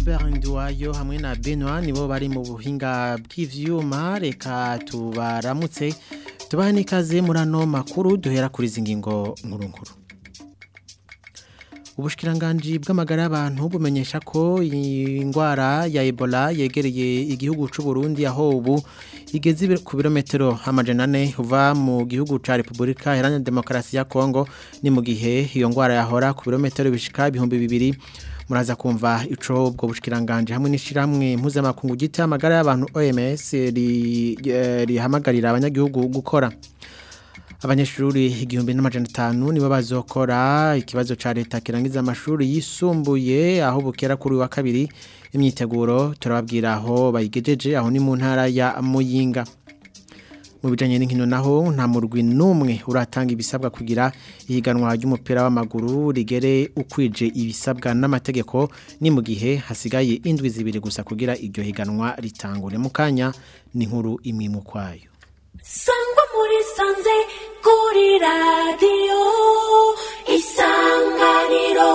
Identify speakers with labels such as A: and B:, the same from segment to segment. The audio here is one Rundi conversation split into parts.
A: Albert Nduwayo hamwe na Benoit nibo bari mu buhinga bw'ivyuma reka tubaramutse tubahe n'ikaze muri ano makuru duhera kuri izi ngingo nkuru nkuru Ubushikiranganji bw'amagara y'abantu bumenyesha ko indwara ya Ebola yegereye igihugu c'u Burundi aho ubu igeze ku birometero amajana ane uva mu gihugu ca Republika Iharanira Demokarasi ya Kongo ni mu gihe iyo ndwara yahora ku birometero bishika ibihumbi bibiri muraza kumva ico ubwo bushikiranganje hamwe n'ishiramwe mpuzamakungu gita amagara y'abantu OMS rihamagarira abanyagihugu gukora abanyeshuri igihumbi n'amajana atanu nibo bazokora ikibazo ca leta kirangiza amashuri yisumbuye aho bukera kuri wa kabiri imyiteguro turababwira aho bayigejeje aho ni mu ntara ya Muyinga mu bijanye n'inkino naho nta murwi n'umwe uratanga ibisabwa kugira ihiganwa ry'umupira w'amaguru rigere ukwije ibisabwa n'amategeko ni mu gihe hasigaye indwi zibiri gusa kugira iryo higanwa ritangure mu kanya ni nkuru imwe mu kwayo
B: sangwa muri sanze kuri radiyo isanganiro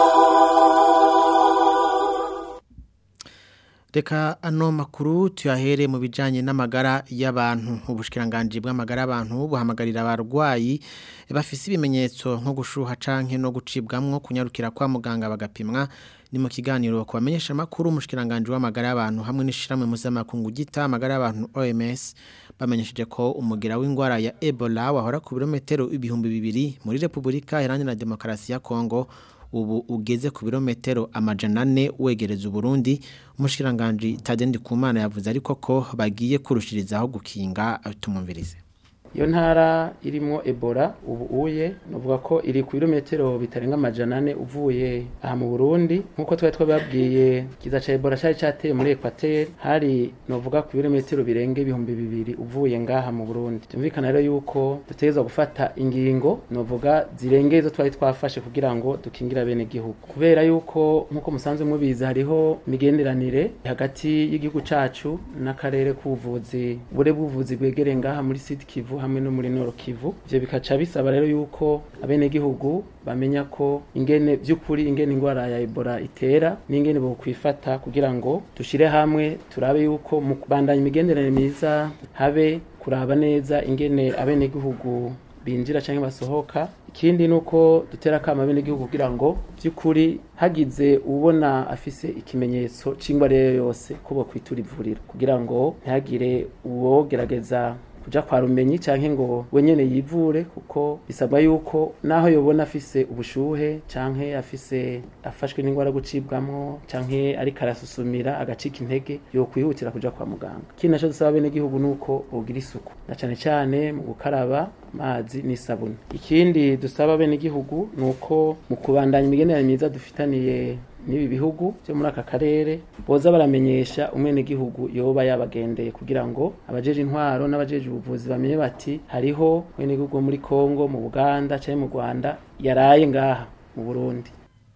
A: Reka ano makuru tuyahere mu bijanye n'amagara y'abantu ubushikiranganje bw'amagara y'abantu buhamagarira abarwayi bafise ibimenyetso nko gushuha canke no gucibwamwo kunyarukira kwa muganga bagapimwa ni mu kiganiro kubamenyesha makuru umushikiranganje w'amagara y'abantu hamwe n'ishiramwe mpuzamakungu gita amagara y'abantu OMS bamenyesheje ko umugira w'indwara ya Ebola wahora ku birometero ibihumbi bibiri muri Republika Iharanira Demokarasi ya Kongo ubu ugeze ku birometero amajana ane wegereza Burundi umushikiranganje Tadendi Kumana yavuze ariko ko bagiye kurushirizaho gukinga tumumvirize
C: iyo ntara irimo ebola ubu uye navuga ko iri ku birometero bitarenga amajana ane uvuye aha mu burundi nk'uko twari twababwiye kiza ca ebola cyari cyateye muri ekwateri hari navuga ku birometero birenga ibihumbi bibiri uvuye ngaha mu burundi tumvikana rero yuko dutegerezwa gufata ingingo navuga zirenga izo twari twafashe kugira ngo dukingire bene gihugu kubera yuko nk'uko musanzwe mubizi hariho imigenderanire hagati y'igihugu cacu n'akarere k'ubuvuzi bure bw'ubuvuzi bwegereye ngaha muri sud kivu hamwe no muri Nord Kivu ivyo bikaca bisaba rero yuko abene gihugu bamenya ko ingene by'ukuri ingene ingwara ya Ebola itera n'ingene bo kwifata kugira ngo dushire hamwe turabe yuko mu kubandanya imigenderanire myiza habe kuraba neza ingene abene gihugu binjira cyangwa basohoka ikindi nuko dutera kama bene gihugu kugira ngo by'ukuri hagize ubona afise ikimenyetso cingwa rero yose ko bo kwitura ivuriro kugira ngo ntihagire uwo gerageza kuja kwa rumenyi canke ngo wenyene yivure kuko bisabwa yuko naho yobona afise ubushuhe canke afise afashwe n'ingwara gucibwamwo canke ariko arasusumira agacika intege yo kwihutira kuja kwa muganga kindi naco dusaba bene gihugu nuko bogira isuku na cane cane mu gukaraba amazi n'isabuni ikindi dusaba bene gihugu nuko mu kubandanya imigenderanire myiza dufitaniye n'ibi bihugu byo muri aka karere boza baramenyesha umwene gihugu yoba yabagendeye kugira ngo abajeje intwaro n'abajeje ubuvuzi bamenye bati hariho mwene gihugu muri Kongo mu Buganda cyangwa mu Rwanda yaraye ngaha mu Burundi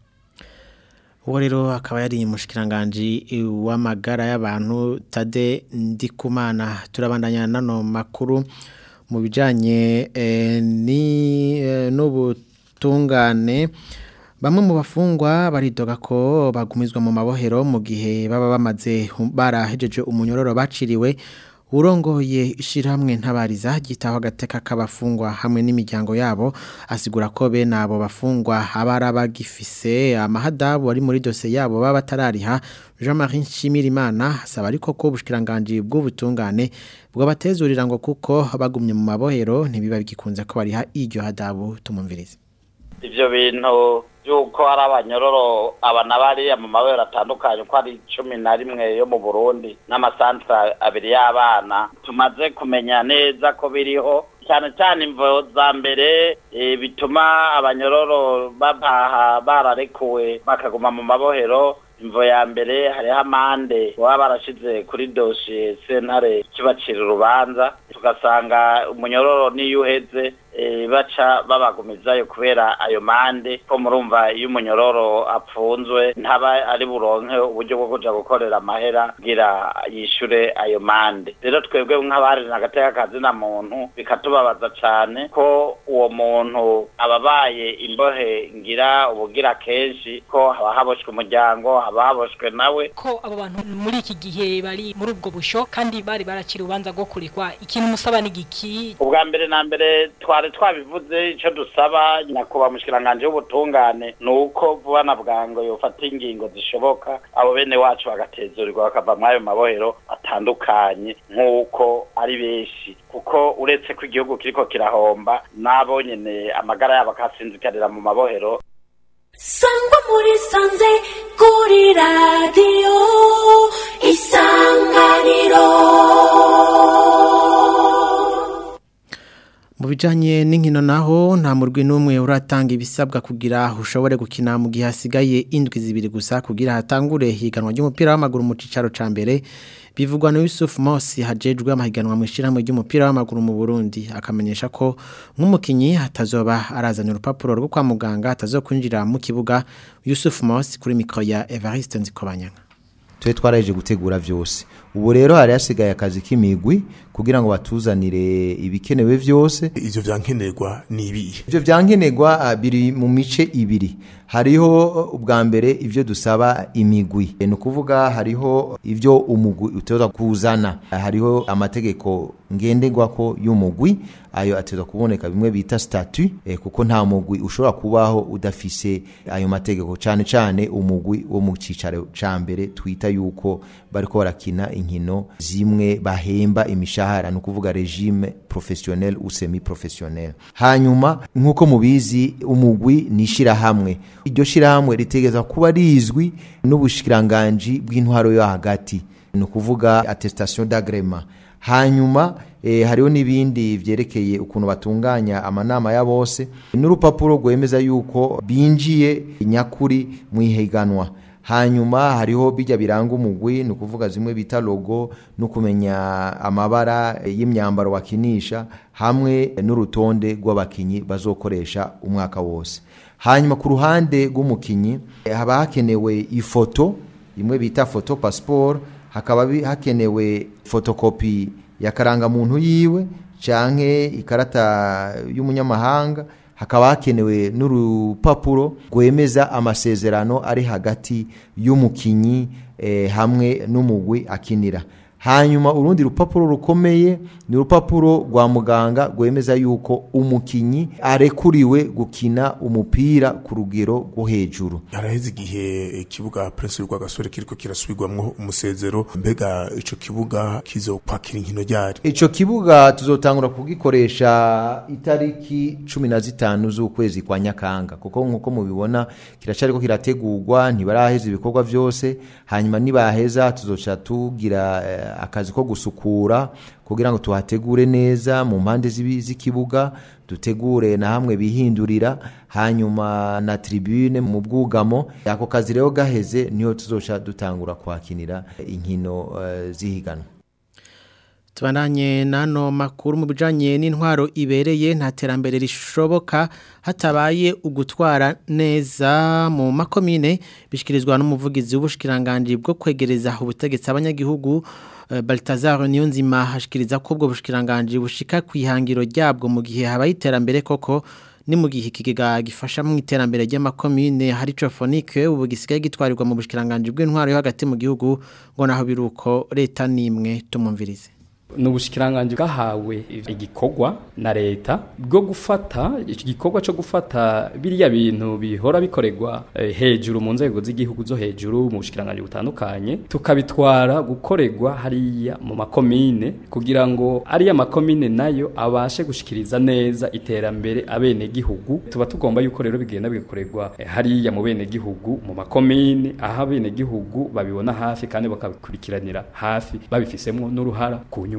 A: uwo rero akaba yari umushikiranganje w'amagara y'abantu Tade Ndikumana turabandanya nano makuru mu bijanye eh, ni eh, n'ubutungane Bamwe mu bafungwa baridoga ko bagumizwa mu mabohero mu gihe baba bamaze barahejeje umunyororo baciriwe urongoye ishiramwe ntabariza gitaho agateka k'abafungwa hamwe n'imiryango yabo asigura ko bene abo bafungwa abara bagifise amahadabu ari muri dose yabo baba batarariha Jean-Marie Nshimirimana asaba ariko ko ubushikiranganje bw'ubutungane bwo batezurira ngo kuko bagumye mu mabohero ntibiba bigikunze ko bariha iryo hadabu tumumvirize
D: ivyo bintu yuko ari abanyororo abana bariya mu mabere atandukanye ko ari cumi na rimwe yo mu burundi n'amasantre abiri y'abana tumaze kumenya neza ko biriho cyane cyane imvo za mbere bituma abanyororo babaha bararekuwe bakaguma mu mabohero imvo ya mbere hariho amande baba barashize kuri dosiye sentare kibacira urubanza tugasanga umunyororo niyo uheze eh, baca babagumizayo kubera ayo mande ko murumva iyo umunyororo apfunzwe ntaba ari buronke uburyo bwo kuja gukorera amahera kugira yishure ayo mande rero twebwe nk'abari nagateka kazi na muntu bikatubabaza cane ko uwo muntu ababaye imbohe ngira ubugira kenshi ko haba haboshwe umuryango haba haboshwe nawe
E: ko abo bantu muri iki gihe bari muri ubwo busho kandi bari barakira urubanza rwo kurekwa ikintu musaba ni giki
D: ubwa mbere na mbere twari twabivuze icyo dusaba nyakubahwa mushikiranganje w'ubutungane ni uko vuba na bwango yofata ingingo zishoboka abo bene wacu bagatezurirwa bakava muri ayo mabohero atandukanye nk'uko ari benshi kuko uretse ko igihugu kiriko kirahomba n'abo nyene amagara yabo akasinzikarira mu mabohero
B: sangwa muri sanze kuri radiyo isanganiro
A: Mu bijanye n'inkino naho nta murwi n'umwe uratanga ibisabwa kugira ushobore gukina mu gihe hasigaye indwi zibiri gusa kugira hatangure higanwa ry'umupira w'amaguru mu cicaro ca mbere bivugwa na Yusuf Mosi hajejwe amahiganwa mu ishiramwe ry'umupira w'amaguru mu Burundi akamenyesha ko nk'umukinyi hatazoba arazana urupapuro rwo kwa muganga atazokwinjira mu kibuga Yusuf Mosi kuri mikro ya Evariste Nzikobanyanga
F: twe twaraje gutegura vyose ubu rero hari hasigaye akazi k'imigwi kugira ngo batuzanire ibikenewe vyose
G: ivyo vyankenerwa ni ibihe
F: ivyo vyankenerwa ah, biri mu mice ibiri hariho uh, ubwa mbere ivyo dusaba imigwi ni ukuvuga hariho ivyo umugwi utegerezwa kuzana Ah, hariho amategeko ngenderwako y'umugwi ayo ategerezwa kuboneka bimwe bita statut eh, kuko nta mugwi ushobora kubaho udafise ayo mategeko cane cane umugwi wo mu cicaro ca mbere twita yuko bariko barakina inkino zimwe bahemba imishahara ni ukuvuga regime professionnel ou semi professionnel hanyuma nk'uko mubizi umugwi ni ishirahamwe iryo shirahamwe ritegeza kuba rizwi n'ubushikiranganji bw'intwaro yo hagati ni ukuvuga attestation d'agrément hanyuma eh, hariho n'ibindi vyerekeye ukuntu batunganya amanama ya bose n'urupapuro rwemeza yuko binjiye nyakuri mu ihiganwa hanyuma hariho bijya biranga umugwi ni ukuvuga zimwe bita logo no kumenya amabara y'imyambaro bakinisha hamwe n'urutonde rw'abakinyi bazokoresha umwaka wose hanyuma ku ruhande rw'umukinyi eh, haba hakenewe ifoto imwe bita foto passport hakaba bi- hakenewe fotokopi ya karangamuntu yiwe canke ikarata y'umunyamahanga hakaba hakenewe n'urupapuro rwemeza amasezerano ari hagati y'umukinyi eh, hamwe n'umugwi akinira hanyuma urundi rupapuro rukomeye ni urupapuro rwa muganga rwemeza yuko umukinyi arekuriwe gukina umupira ku rugero rwo hejuru
G: haraheze igihe ikibuga prince rwagasore kiriko kirasubirwamwo umusezero mbega ico kibuga kizokwakira inkino ryari
F: Ico kibuga tuzotangura kugikoresha itariki cumi na zitanu z'ukwezi kwa Nyakanga kuko nkuko mubibona kiracariko kirategurwa ntibaraheza ibikorwa vyose hanyuma nibaheza tuzoca tugira eh, akazi ko gusukura kugira ngo tuhategure neza mu mpande z'ibi- z'ikibuga dutegure na hamwe bihindurira hanyuma na tribune mu bwugamo ako kazi rero gaheze niho tuzoca dutangura kwakinira inkino eh, zihiganwa
A: Tubananye nano makuru mu bijanye n'intwaro ibereye nta terambere rishoboka hatabaye ugutwara neza mu makomine bishikirizwa n'umuvugizi w'ubushikiranganje bwo kwegereza ubutegetsi abanyagihugu eh, Baltazar Niyonzima hashikiriza ko ubwo bushikiranganje bushika kwihangiro ryabwo mu gihe habaye iterambere koko ni mu gihe ikigega gifasha mu iterambere ry'amakomine hari trophonique ubu gisigaye gitwarirwa mu bushikiranganje bw'intwaro yo hagati mu gihugu ngo naho biruko leta nimwe tumumvirize
H: n'ubushikiranganje bwahawe igikorwa na leta bwo gufata iki gikorwa cyo gufata biriya bintu bihora bikorerwa eh, hejuru mu nzego z'igihugu zo hejuru mu bushikiranganje butandukanye tukabitwara gukorerwa hariya mu makomine kugira ngo ariya makomine nayo abashe gushikiriza neza iterambere abene gihugu tuba tugomba yuko rero bigenda bigakorerwa eh, hariya mu bene gihugu mu makomine aho abene gihugu babibona hafi kandi bakabikurikiranira hafi babifisemo n'uruhara ku nyungu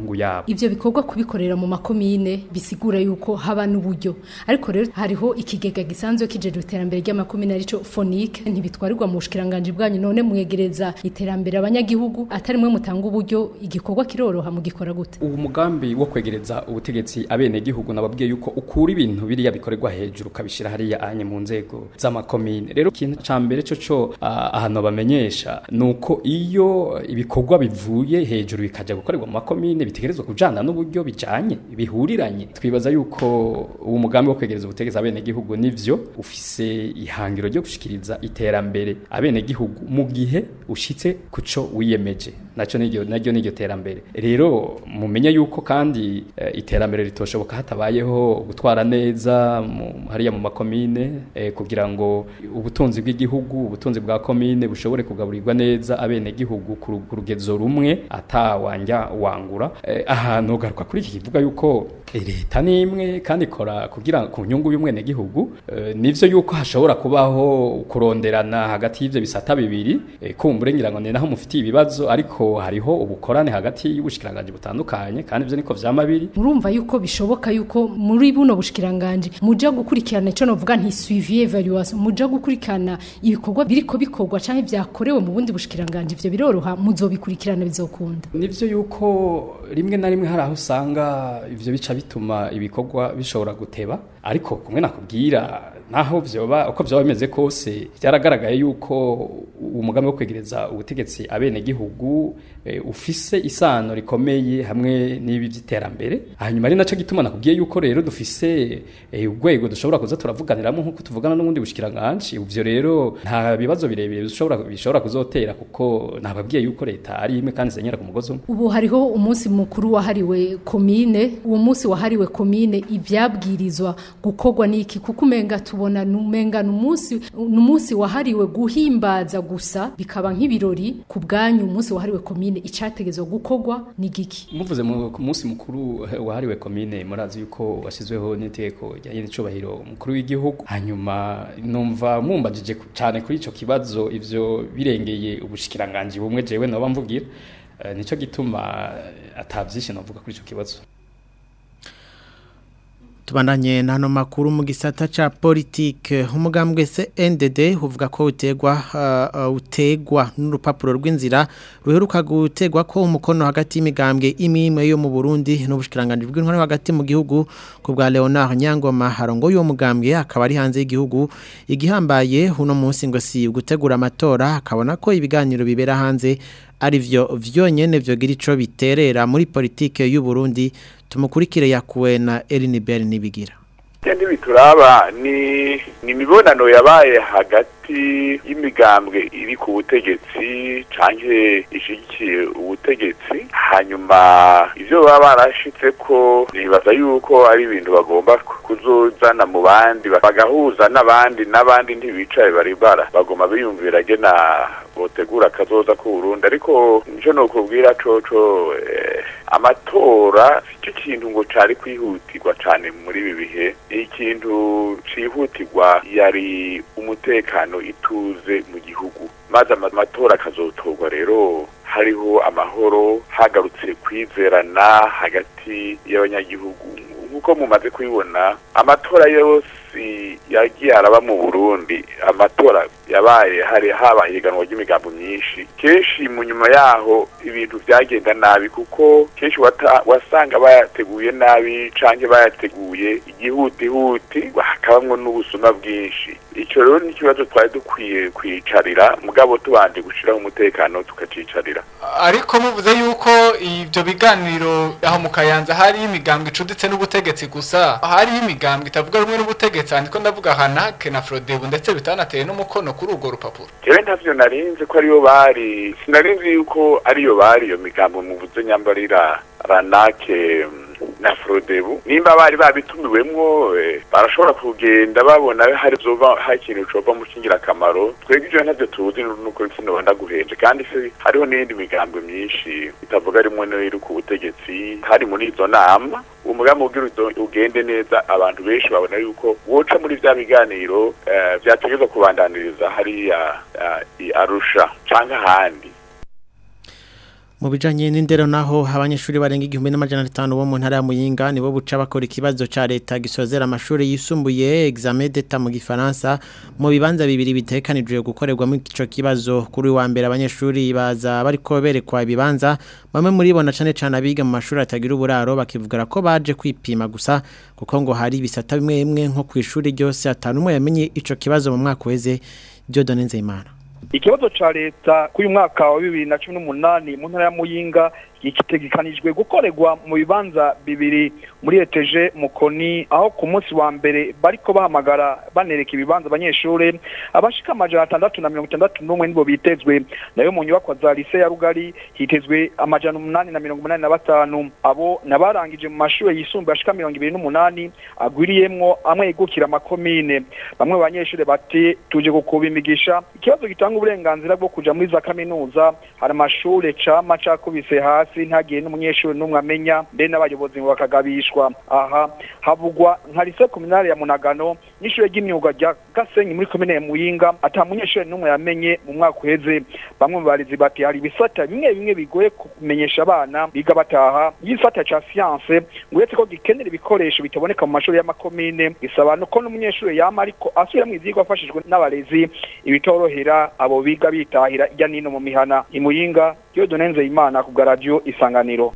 H: nyungu yabo
I: ivyo bikorwa kubikorera mu makomine bisigura yuko haba n'uburyo ariko rero hariho ikigega gisanzwe kijejwe iterambere ry'amakomine arico fonike ntibitwarirwa mu bushikiranganje bwanyu none mwegereza iterambere abanyagihugu atari mwe mutanga uburyo igikorwa kiroroha mugikora gute
H: ubu mugambi wo kwegereza ubutegetsi abene gihugu nababwiye yuko ukura ibintu biriya bikorerwa hejuru kabishira hariya anye mu nzego z'amakomine rero ikintu ca mbere cyo cyo ahantu bamenyesha nuko iyo ibikorwa bivuye hejuru bikaja gukorerwa mu makomine bitegerezwa kujana n'uburyo bijanye bihuriranye twibaza yuko uwo mugambi wo kwegereza ubutegetsi abene gihugu nivyo ufise ihangiro ryo gushikiriza iterambere abene gihugu mu gihe ushitse kuco wiyemeje naco niryo naryo niryo terambere rero mumenye yuko kandi uh, iterambere ritoshoboka hatabayeho gutwara neza mu, hariya mu makomine eh, kugira ngo ubutunzi bw'igihugu ubutunzi bwa komine bushobore kugaburirwa neza abene gihugu ku rugezo rumwe atawanja wangura eh, ahantu garuka kuri iki kivuga yuko leta nimwe kandi ikora kugira ku nyungu y'umwene gihugu eh, nivyo yuko hashobora kubaho kuronderana hagati y'ivyo bisata bibiri eh, kumbure ngira ngo ni naho mufitiye ibibazo ariko hariho ubukorane hagati y'ubushikiranganje butandukanye kandi ivyo niko vyama biri
I: murumva yuko bishoboka yuko muri buno bushikiranganje muja gukurikirana ico novuga nti suivi evaluation muja gukurikirana ibikorwa biriko bikorwa canke vyakorewe mu bundi bushikiranganje ivyo biroroha muzobikurikirana bizokunda
H: nivyo yuko rimwe na rimwe hari aho usanga ivyo bica bituma ibikorwa bishobora guteba ariko kumwe nakubwira naho vyoba uko vyoba bimeze kose byaragaragaye yuko umugambi wo kwegereza ubutegetsi abene gihugu e, ufise isano rikomeye hamwe n'ibi by'iterambere hanyuma ari naco gituma nakubwiye yuko rero dufise e, urwego dushobora kuza turavuganiramo nkuko tuvugana n'ubundi bushikiranganje uvyo rero nta bibazo birebire bishobora bishobora kuzotera kuko nababwiye yuko leta ari imwe kandi senyera ku mugozi umwe
I: ubu hariho umunsi mukuru wahariwe komine uwo munsi wahariwe komine ivyabwirizwa gukorwa niki kuko umenga tubona numenga numunsi numunsi wahariwe guhimbaza gusa bikaba nk'ibirori ku bwanyu umunsi wahariwe komine icategezwa gukorwa ni giki
H: muvuze mu munsi mukuru wahariwe komine murazi yuko washyizweho n'itegeko rya nyiricubahiro umukuru w'igihugu hanyuma numva mumbajije cyane kuri ico kibazo ivyo birengeye ubushikiranganje bumwe jewe noba mvugira uh, nico gituma atavyinshi novuga kuri ico kibazo
A: tubandanye nano makuru mu gisata ca politike umugambwe se NDD uvuga ko utegwa uh, utegwa n'urupapuro rw'inzira ruheruka gutegwa ko umukono hagati y'imigambwe imimwe yo mu Burundi n'ubushikiranganje bw'intwaro hagati mu gihugu ku bwa Leonard Nyangoma harongo yo mugambwe akaba ari hanze y'igihugu igihambaye uno munsi ngo si gutegura amatora akabona ko ibiganiro bibera hanze ari vyo vyonyene vyogira ico biterera muri politike y'u Burundi tumukurikire yakuwe na Elinibel nibigira
J: Kendi bituraba ni ni imibonano yabaye hagati y'imigambwe iri ku butegetsi canke ishigikiye ubutegetsi hanyuma ivyo baba barashitse ko nibaza yuko ari ibintu bagomba kuzozana mu bandi bagahuza n'abandi n'abandi ntibicaye bari bara bagomba biyumvira gena botegura kazoza ku Burundi ariko nico nokubwira coco eh, amatora cyo kintu ngo cari kwihutirwa cane muri ibi bihe ikintu cihutirwa yari umutekano ituze mu gihugu maze amatora akazotorwa rero hariho amahoro hagarutse kwizerana hagati y'abanyagihugu nk'uko mumaze kubibona amatora yose yagiye araba mu Burundi amatora yabaye hari habaye iganwa ry'imigambo myinshi kenshi mu nyuma yaho ibintu byagenda nabi kuko kenshi wasanga bayateguye nabi canke bayateguye igihutihuti hakabamwo n'ubusuma bwinshi icyo rero ni ikibazo twari dukwiye kwicarira mugabo tubanje gushiraho umutekano tukacicarira
K: ariko muvuze yuko ibyo biganiro aho mu kayanza hari imigambwe icuditse n'ubutegetsi gusa hari imigambwe itavuga rumwe n'ubutegetsi handiko ndavuga hanake na frodebu ndetse bitanateye n'umukono kuri urwo rupapuro
J: jewe ntavyo narinzi ko ariyo bari sinarinzi yuko ariyo bari iyo migambo muvuze nyambarira ranake na frodebu nimba bari babitumiwemwo barashobora kugenda babona hari zova hari ikintu cova mu kingirakamaro twebwe ivyo ntavyo tuzi nuko sinoba guhenje kandi se hariho n'iyindi migambo myinshi itavuga rimwe n'iri ku butegetsi hari muri izo nama uwo mugambi ugira ugende neza abantu benshi babona yuko woca muri vya biganiro vyategezwa kubandaniriza hariya arusha canke ahandi
A: Mu bijanye n'indero naho abanyeshuri barenga igihumbi n'amajana atanu bo mu ntara ya Muyinga nibo buca bakora ikibazo ca leta gisozera amashuri yisumbuye examen d'etat mu gifaransa mu bibanza bibiri bitekanijwe gukorerwa mu ico kibazo kuri wa mbere abanyeshuri baza bariko berekwa ibibanza bamwe muri bo na cane cane abiga mu mashuri atagira uburaro bakivugara ko baje kwipima gusa kuko ngo hari ibisata bimwe bimwe nko kwishuri ryose atanu umwe yamenye ico kibazo mu mwaka weze Dieudonne Nzeyimana
L: ikibazo ca leta k'uyu mwaka wa bibiri na cumi n'umunani mu ntara ya muyinga gitegekanijwe gukorerwa mu bibanza bibiri muri eteje mukoni aho ku munsi wa mbere bariko bahamagara banereka ibibanza abanyeshure abashika amajana atandatu na mirongo itandatu n'umwe nibo bitezwe nayo mu nyubakwa za lise ya rugari hitezwe amajana umunani na mirongo umunani na batanu abo nabarangije mu mashure yisumbuye ashika mirongo ibiri n'umunani agwiriyemwo amwe yegukira amakomine bamwe mu banyeshure bati tuje gukuba imigisha ikibazo gitanga uburenganzira bwo kuja muri za kaminuza hari amashure cama cakubise hasi ntagiye n'umunyeshuri n'umwe amenya mbe n'abayobozi ngo bakagabishwa aha havugwa nka lise kominale ya munagano n'ishure ry'imyuga rya gasenyi muri komine ya muyinga ata munyeshuri n'umwe yamenye mu mwaka uheze bamwe mu barezi bati hari ibisata bimwe bimwe bigoye kumenyesha abana biga bataha igisata ca siyanse ngo uretse ko gikenera ibikoresho bitaboneka mu mashuri y'amakomine gisaba ko n'umunyeshuri yama ariko asubiramwo ivyigwa afashijwe n'abarezi ibitorohera abo biga bitahira irya nino mu mihana imuyinga Dieudonne Nzeyimana ku bwa radio isanganiro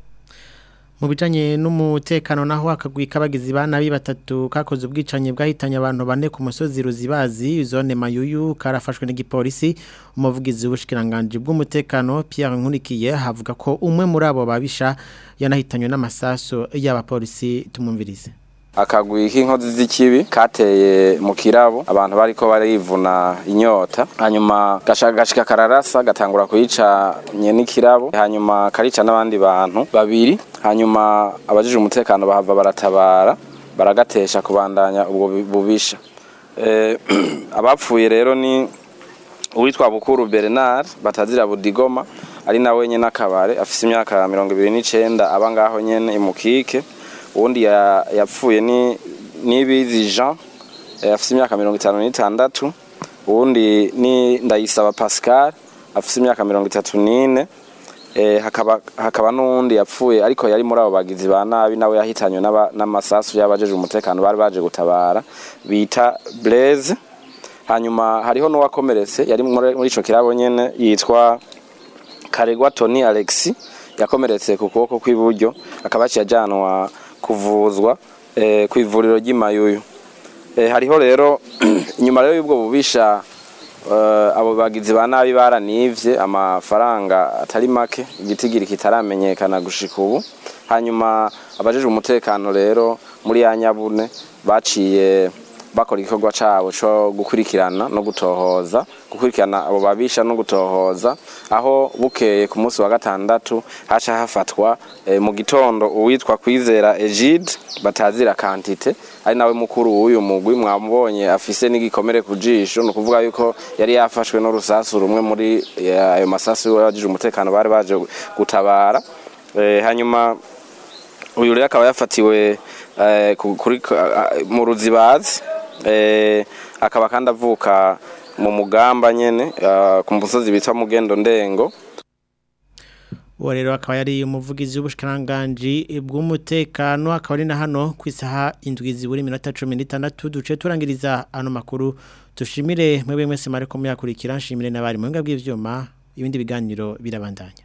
A: mu bijanye n'umutekano naho akagwi kabagizi banabi batatu kakoze ubwicanyi bwahitanye abantu bane ku musozi ruzibazi zone mayuyu karafashwe n'igipolisi umuvugizi w'ubushikiranganje bw'umutekano Pierre Nkurikiye havuga ko umwe muri abo babisha yanahitanywe n'amasaso y'abapolisi tumumvirize
M: akagwi k'inkozi z'ikibi kateye mu kirabo abantu bariko barivuna inyota hanyuma gashika kararasa gatangura kuyica nyene ikirabo hanyuma karica n'abandi bantu babiri hanyuma abajije umutekano bahava baratabara baragatesha kubandanya ubwo bubisha e, abapfuye rero ni uwitwa Bukuru Bernard batazira Budigoma ari nawe nyene akabare afise imyaka 29 aba ngaho nyene imukike ubundi yapfuye ni nibizi Jean afite imyaka mirongo itanu n'itandatu ubundi ni ndayisaba Pascal afite imyaka mirongo itatu n'ine hakaba hakaba n'uwundi yapfuye ariko yari muri abo bagizi ba nabi nawe yahitanywe n'amasasu y'abajeje umutekano bari baje gutabara bita Blaise hanyuma hariho n'uwakomeretse yari muri ico kirabo nyene yitwa Karegwa Tony Alexis yakomeretse ku kuboko kw'iburyo akaba yajyanwa kuvuzwa ku ivuriro ry'imayuyu hariho rero inyuma rero y'ubwo bubisha abo bagizi ba nabi baranivye amafaranga atari make igitigiri kitaramenyekana gushika ubu hanyuma abajejwe umutekano rero muri ya nyabune baciye bakora igikorwa cabo co gukurikirana no gutohoza gukurikirana abo babisha no gutohoza aho bukeye ku munsi wa gatandatu haca hafatwa e, mu gitondo uwitwa kwizera Egide batazira kantite ari nawe mukuru w'uyu mugwi mwamubonye afise n'igikomere ku jisho no kuvuga yuko yari yafashwe no rusasu rumwe muri ayo masasu y'abajije umutekano bari baje gutabara e, hanyuma uyu rero akaba yafatiwe e, kuri mu ruzibazi akaba kandi avuka mu mugamba nyene ku musozi bita mugendo ndengo
A: uwo rero akaba yari umuvugizi w'ubushikiranganje bw'umutekano akaba ari na hano ku isaha indwi zibura iminota cumi n'itandatu duce turangiriza ano makuru dushimire mwebwe mwese mariko muyakurikira nshimire n'abari mu buhinga bw'ivyuma ibindi biganiro birabandanya